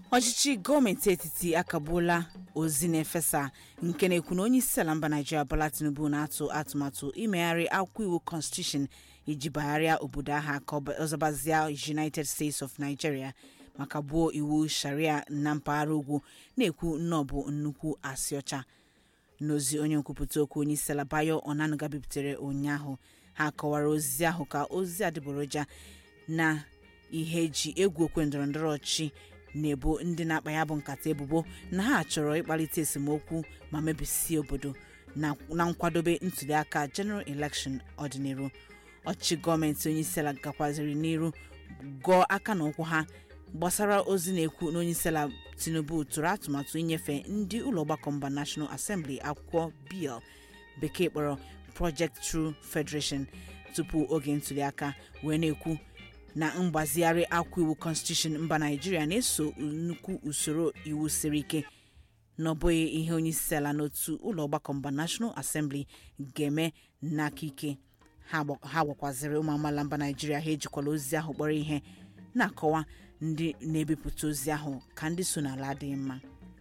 ọchịchị gọọmenti etiti akagbuola ozi na-efesa nke na-ekwu na onye isi ala mba naijiria bola tinubu na-atụ atụmatụ imegharị akwụkwọ iwu constitution iji bagharịa obodo aha ka ọzọbazia united states of nigeria maka gbuo iwu sharia na mpaghara ugwu na-ekwu na ọ bụ nnukwu asị ọcha n'ozi onye nkwupụta okwu onye isi ala bayo onanuga bipụtara ụnyaahụ ha kọwara ozi ahụ ka ozi adịgboroja na ihe eji egwu okwe ndọrọndọrọ ọchịchị na-ebo ndị na-akpa ya bụ nkata ebubo na ha chọrọ ịkpalite esemokwu ma mebisie obodo na nkwadobe ntuliaka general election ọdịnihu ọchịchị gọọmenti onyeisiala gakwaziri n'iru gọọ aka na ụkwụ ha gbasara ozi na-ekwu na onyeisiala tinubu tụrụ atụmatụ inyefe ndị ụlọ ọgbakọ mba national assembly akwụkwọ bill bekee kpọrọ project true federation tupu oge ntuliaka wee na-ekwu na mgbazigharị akwụkwọ iwu constitution mba naijiria na-eso nnukwu usoro iwu siri ike na ọ bụghị ihe onyeisiala n'otu ụlọ ọgbakọ mba national assembly ga-eme n'aka ike ha gwakwaziri ụmụ amaala mba naijiria ha ejikwala ozi ahụ kpọrọ ihe na-akọwa ndị na-ebipụta ozi ahụ ka ndị so n'ala adịghị mma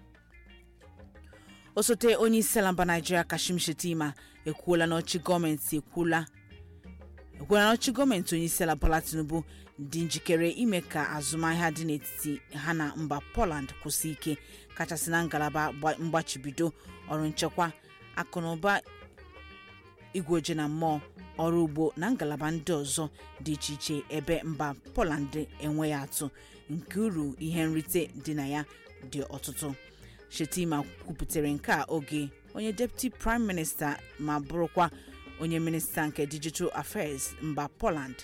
osote onye isi ala mba naijiria kashim shetima ekwuola na ọchị gọọmenti ekwuola ekwuola na ọchị gọọmenti onye isi ala bola tinubu dị njikere ime ka azụmahịa dị n'etiti ha na mba poland kwụsị ike kachasị na ngalaba mgbachibido ọrụ nchekwa akụnụba igwe oje na mmụọ ọrụ ugbo na ngalaba ndị ọzọ dị iche iche ebe mba poland enweghị atụ nke uru ihe nrite dị na ya dị ọtụtụ shetima kwupụtara nke a oge onye deputy prime minista ma bụrụkwa onye minista nke digital affairs mba poland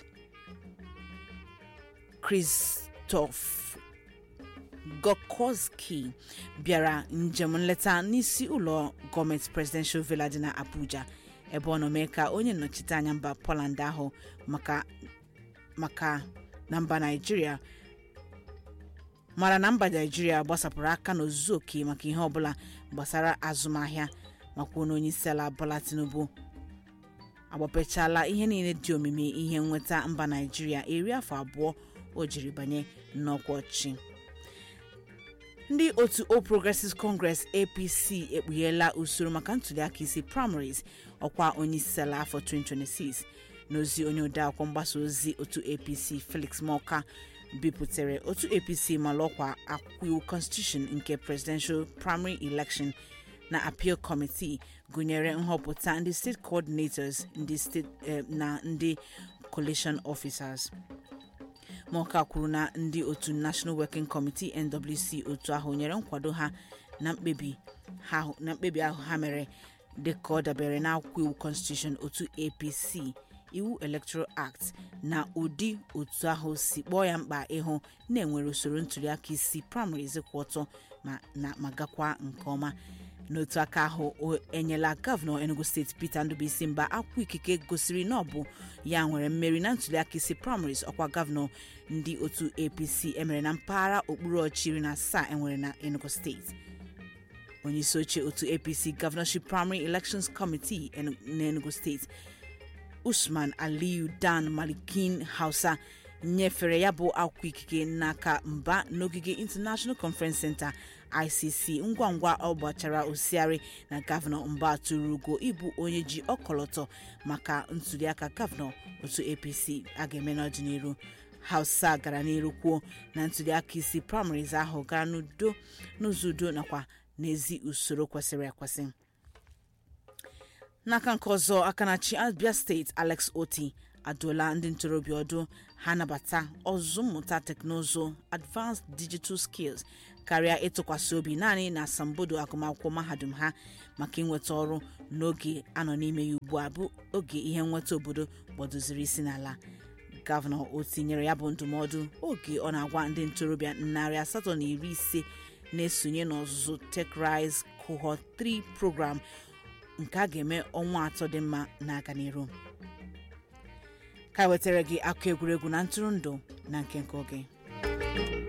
krzysztof gokowski bịara njem nleta n'isi ụlọ gọọmenti presidential villa dị na abuja ebe ọ nọ mee ka onye nnọchite anya mba poland ahụ maka maka na mba naijiria mara na mba naijiria gbasapụrụ aka n'ozuzu oke maka ihe ọbụla gbasara azụmahịa makwa na onye isi ala bola tinubu agbapechala ihe niile dị omimi ihe nnweta mba naijiria iri afọ abụọ o jiri banye n'ọkwa ọchịchị ndị otu All Progressives Congress APC ekpugheela usoro maka ntuliaka isi primaries ọkwa onyeisiala afọ 2026 n'ozi onye odeakwụkwọ mgbasa ozi otu APC Felix Morka bipụtara otu APC mara ọkwa akwụkwọ iwu constitution nke presidential primary election na appeal committee gụnyere nhọpụta ndị state coordinators ndị state na ndị coalition officers Morka kwuru na ndị otu National Working Committee NWC otu ahụ nyere nkwado ha na mkpebi ahụ ha mere dịka ọ dabere n'akwụkwọ iwu constitution otu APC iwu Electoral Act na ụdị otu ahụ si kpọọ ya mkpa ịhụ na-enwere usoro ntuliaka isi primaries kwụ ọtọ ma gakwa nke ọma n'otu aka ahụ enyela gọvanọ enugu steeti peter ndubuisi mba akwụkwọ ikike gosiri na ọ bụ ya nwere mmeri na ntuliaka isi primaries ọkwa gọvanọ ndị otu apc emere na mpaghara okpuru ọchịchị iri na asaa enwere na enugu steeti onyeisi oche otu apc governorship primary elections committee n'enugu steeti usman aliyu dan malikin hausa nyefere ya bụ akwụkwọ ikike n'aka mba n'ogige international conference center icc ngwa ngwa ọ gbachara osiari na gọvanọ mba tụrụ ugo ịbụ onye ji ọkọlọtọ maka ntuliaka gọvanọ otu apc a ga-eme n'ọdịnihu hausa gara n'iru kwuo na ntuliaka isi primaries ahụ gara n'udo n'ụzọ udo nakwa n'ezi usoro kwesịrị ekwesị n'aka nke ọzọ aka na-achị abia steeti alex oti adụọla ndị ntorobịa ọdụ ha nabata ọzụzụ mmụta teknụzụ advanced digital skills karịa ịtụkwasị obi naanị na asambodo agụmakwụkwọ mahadum ha maka inweta ọrụ n'oge anọ n'ime ya ugbu a bụ oge ihe nweta obodo gbadoziri isi n'ala gọvanọ o tinyere ya bụ ndụmọdụ oge ọ na-agwa ndị ntorobịa narị asatọ na iri ise na-esonye n'ọzụzụ techrise cohort 3 program nke a ga-eme ọnwa atọ dị mma na-aga n'iru ka wetara gị akụ egwuregwu na ntụrụndụ na nke nke oge